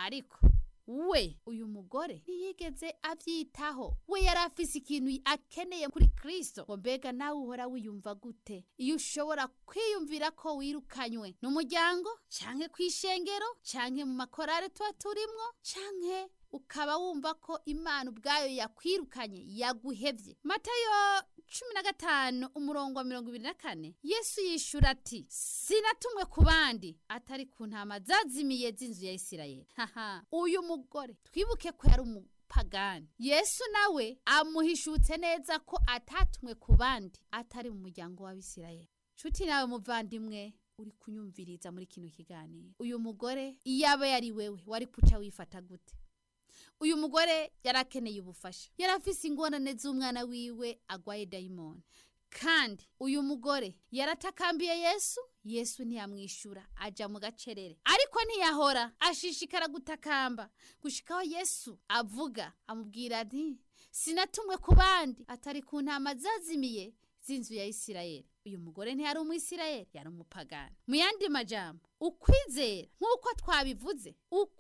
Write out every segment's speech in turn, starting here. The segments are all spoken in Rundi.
ariko we uyu mugore ntiyigeze abyitaho we yari afise ikintu akeneye kuri kristo ngo mbega nawe uhora wiyumva gute iyo ushobora kwiyumvira ko wirukanywe n'umuryango canke kw'ishengero canke mu makorare tuba turimwo canke ukaba wumva ko imana ubwayo yakwirukanye yaguhevye matayo cumi na gatanu umurongo wa mirongo ibiri na kane yesu yishura ati sinatumwe ku bandi atari ku ntama zazimiye z'inzu ya isirayeli haha uyu mugore twibuke ko yari umupagani yesu nawe amuhishutse neza ko atatumwe ku bandi atari mu muryango w'abisirayeli nshuti nawe muvandimwe uri kunyumviriza muri kino kiganiro uyu mugore iyo aba yari wewe wari kuca wifata gute uyu mugore yari akeneye ubufasha yari afise ingorane z'umwana wiwe agwaye dayimoni kandi uyu mugore yaratakambiye yesu yesu ntiyamwishyura aja mu gacerere ariko ntiyahora ashishikara gutakamba gushikaho yesu avuga amubwira ati sinatumwe ku bandi atari ku ntama zazimiye z'inzu ya isirayeli uyu mugore ntiyari umwisirayeli yari umupagani mu yandi majambo ukwizera nk'uko twabivuze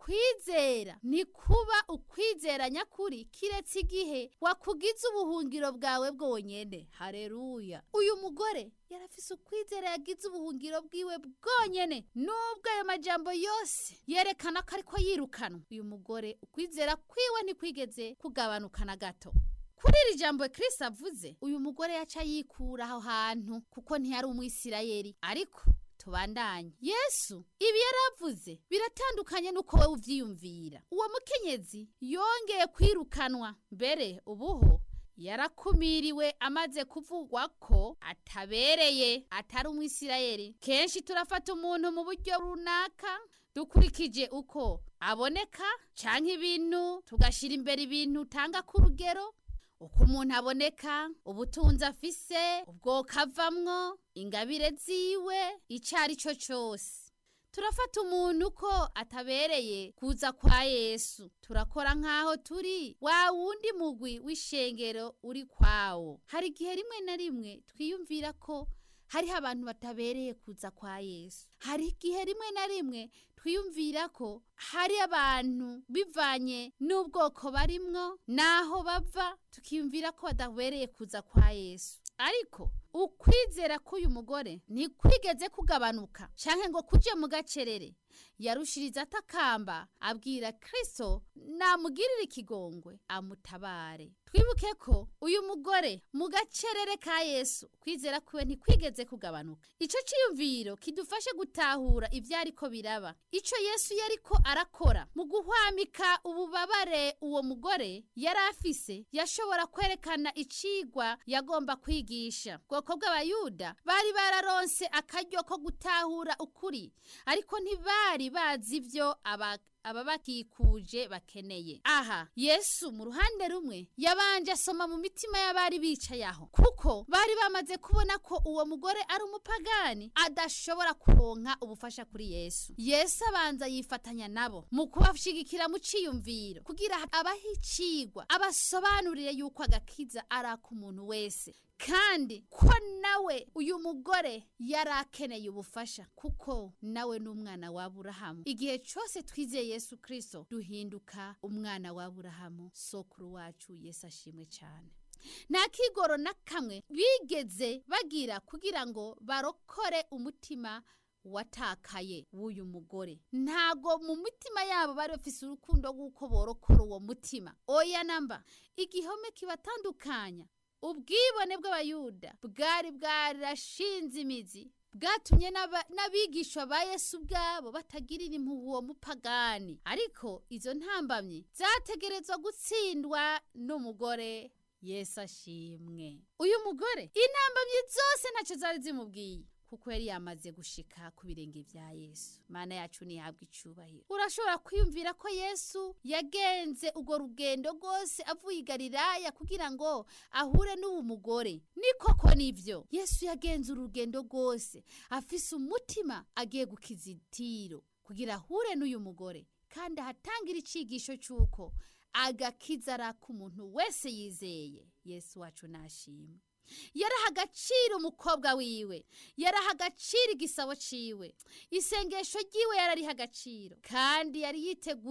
ukwizera ntikuba ukwizera nyakuri kiretse igihe wakugize ubuhungiro bwawe bwonyene hareruya uyu mugore yarafise ukwizera yagize ubuhungiro bwiwe bwonyene nubwo ayo majambo yose yerekana ko ariko yirukanwa uyu mugore ukwizera kwiwe ntikwigeze kugabanuka na gato kuri iri jambo Kristo avuze uyu mugore yaca yikura aho hantu kuko ntiyari umwisirayeli ariko tubandanye yesu ibi yaravuze biratandukanye n'uko wowe uvyiyumvira uwo mukenyezi yongeye kwirukanwa mbere ubuho yarakumiriwe amaze kuvugwa ko atabereye atari umwisirayeli kenshi turafata umuntu mu buryo runaka dukurikije uko aboneka canke ibintu tugashira imbere ibintu utanga k'urugero uko umuntu aboneka ubutunzi afise ubwoko avamwo ingabire ziwe icyo ari cyo cyose turafata umuntu ko atabereye kuza kwa yesu turakora nk'aho turi wa wundi mugwi w'ishengero uri kwawo hari igihe rimwe na rimwe twiyumvira ko hariho abantu batabereye kuza kwa yesu hari igihe rimwe na rimwe twiyumvira ko hari abantu bivanye n'ubwoko barimwo n'aho bava tukiyumvira ko badabereye kuza kwa yesu ariko ukwizera k'uyu mugore ntikwigeze kugabanuka canke ngo kuje mu gacerere yarushiriza atakamba abwira kristo namugirire ikigongwe amutabare twibuke ko uyu mugore mu gacerere ka yesu kwizera kwiwe ntikwigeze kugabanuka ico ciyumviro kidufashe gutahura ivyo ariko biraba ico yesu yariko arakora mu guhwamika ububabare uwo mugore yari afise yashobora kwerekana icigwa yagomba kwigisha bwoko bw'abayuda bari bararonse akaryo ko gutahura ukuri ariko ntibari bazi ivyo aba ababakikuje bakeneye aha yesu mu ruhande rumwe yabanje asoma mu mitima y'abari bicaye aho kuko bari bamaze kubona ko uwo mugore ari umupagani adashobora kuronka ubufasha kuri yesu yesu abanza yifatanya nabo mu kubashigikira mu ciyumviro kugira abahe icigwa abasobanurire yuko agakiza ari ak'umuntu wese kandi ko nawe uyu mugore yari akeneye ubufasha kuko nawe ni umwana wa Aburahamu igihe cyose twizeye Yesu Kristo duhinduka umwana wa Aburahamu sokuru wacu Yesu ashimwe cyane nta kigoro na kamwe bigeze bagira kugira ngo barokore umutima watakaye w'uyu mugore ntago mu mitima yabo bari bafise urukundo rw'uko borokora uwo mutima oya namba igihome kibatandukanya ubwibone bw'abayuda bwari bwarashinze imizi bwatumye n'abigishwa ba yesu ubwabo batagirira impuhwe uwo mupagani ariko izo ntambamyi zategerezwa gutsindwa n'umugore yesu ashimwe uyu mugore intambamyi zose ntacyo zari zimubwiye kuko yari yamaze gushika ku birenge vya Yesu mana yacu nihabwa icubahiro urashobora kwiyumvira ko Yesu yagenze ugo rugendo rwose avuye i Galilaya kugira ngo ahure n'uwo mugore ni koko nivyo Yesu yagenze urugendo rwose afise umutima agiye gukiza itiro kugira ahure n'uyu mugore kandi ahatangira icigisho c'uko agakiza ari ak'umuntu wese yizeye Yesu wacu nashimwe yaraha agaciro umukobwa wiwe yaraha agaciro igisabo ciwe isengesho ryiwe yarariha agaciro kandi yari yiteguye